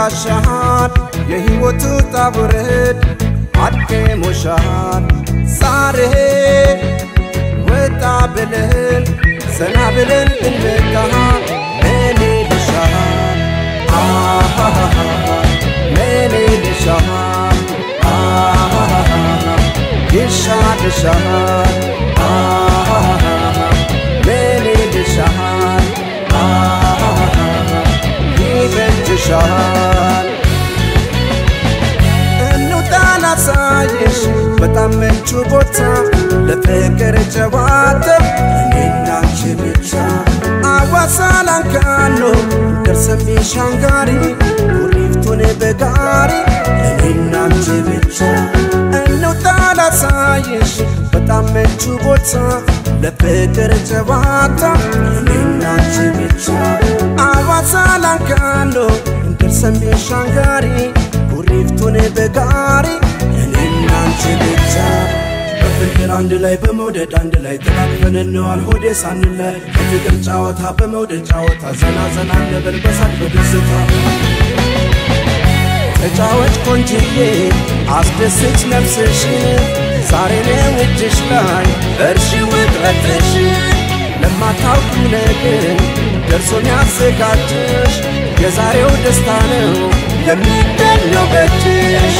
ይበቃሻል የሕይወቱ ጣቡረት አድክሞሻል ዛሬ ወጣ ብለን ዘና ብለን እንመጣ ምን ይልሻል አሃሃሃ ምን ይልሻል አሃሃሃ ይሻልሻል አሃሃሃ ምን ይልሻል አሃሃሃ ይበጅሻል እንውጣ ላሳይሽ በጣም ምቹ ቦታ ለፍቅር ጨዋታ እኔና አንቺ ብቻ አዋሳ ላንካኖ ደርሰን ሻንጋሪ ኩሪፍቱን በጋሪ እኔና አንቺ ብቻ እንውጣ ላሳይሽ በጣም ምቹ ቦታ ለፍቅር ጨዋታ እኔና አንቺ ብቻ አዋሳ ላንካኖ ደርሰን ሻንጋሪ ኩሪፍቱን በጋሪ እኔና አንቺ ብቻ በፍቅር አንድ ላይ በመውደድ አንድ ላይ ተቃቅፈን እንዋል ሆዴ ሳንለይ በፍቅር ጨዋታ በመውደድ ጨዋታ ዘና ዘና እንበል በሳቅ በደስታ ተጫወች ቆንጅዬ አስደስች ነፍስሽ ዛሬ ነው እጅሽ ላይ እርሺ ውጥረትሽ ለማታውቁ ነገር ደርሶ ያዘጋጅሽ የዛሬው ደስታ ነው የሚገኘው በእጅሽ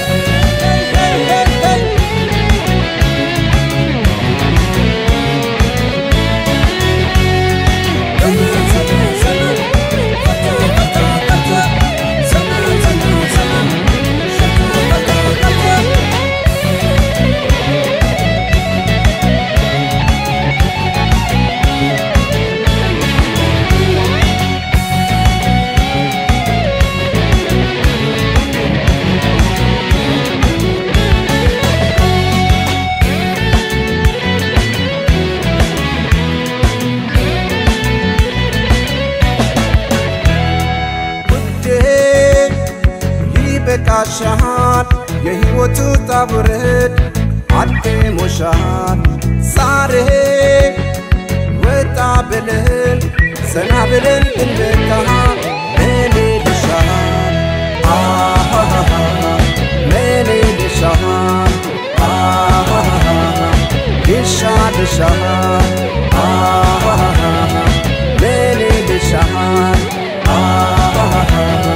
ውዴ ይበቃሻል የሕይወቱ ጣቡረት አድክሞሻል ዛሬ ወጣ ብለን ዘና ብለን እንመጣ ምን ይልሻል አሃሃሃ ምን ይልሻል አሃሃሃ ይሻልሻል አሃሃሃ ምን ይልሻል አሃሃሃ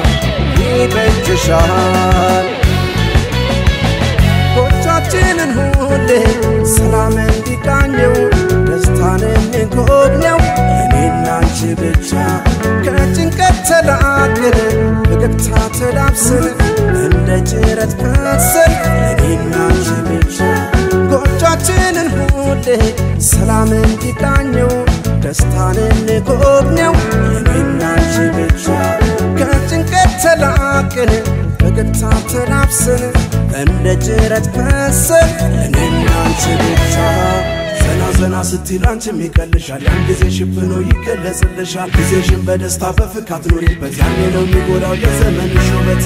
ይበጅሻል ጎቻችንን ሁሌ ሰላም እንዲቃኘው ደስታን እንጎብኘው እኔና አንቺ ብቻ ከጭንቀት ተላቅን ፈገግታ ተላብስን እንደ ጅረት ፈሰን እኔና አንቺ ብቻ ጎቻችንን ሁሌ ሰላም እንዲቃኘው ደስታን እንጎብኘው እኔና አንቺ ብቻ ከጭንቀት ተላቅን ፈገግታ ተላብስን እንደ ጅረት ፈሰን እኔና አንቺ ብቻ ዘና ዘና ስትል አንቺም ይቀልሻል ያን ጊዜ ሽፍኖ ይገለጽልሻል ጊዜሽን በደስታ በፍካት ኑሪበት ያኔ ነው የሚጎዳው የዘመንሽ ውበት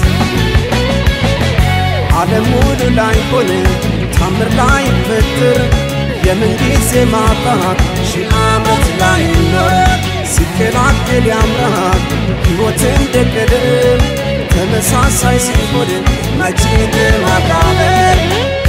ዓለም ሙሉ ላይ ሆነ ታምር ላይ ፍጥር የምን ጊዜ ማጣት ሺህ ዓመት ላይ ኖር ሲቀላቅል ያምራል ሕይወት እንደ ቀደም ተመሳሳይ ሲሆን መቼ ለማቃለል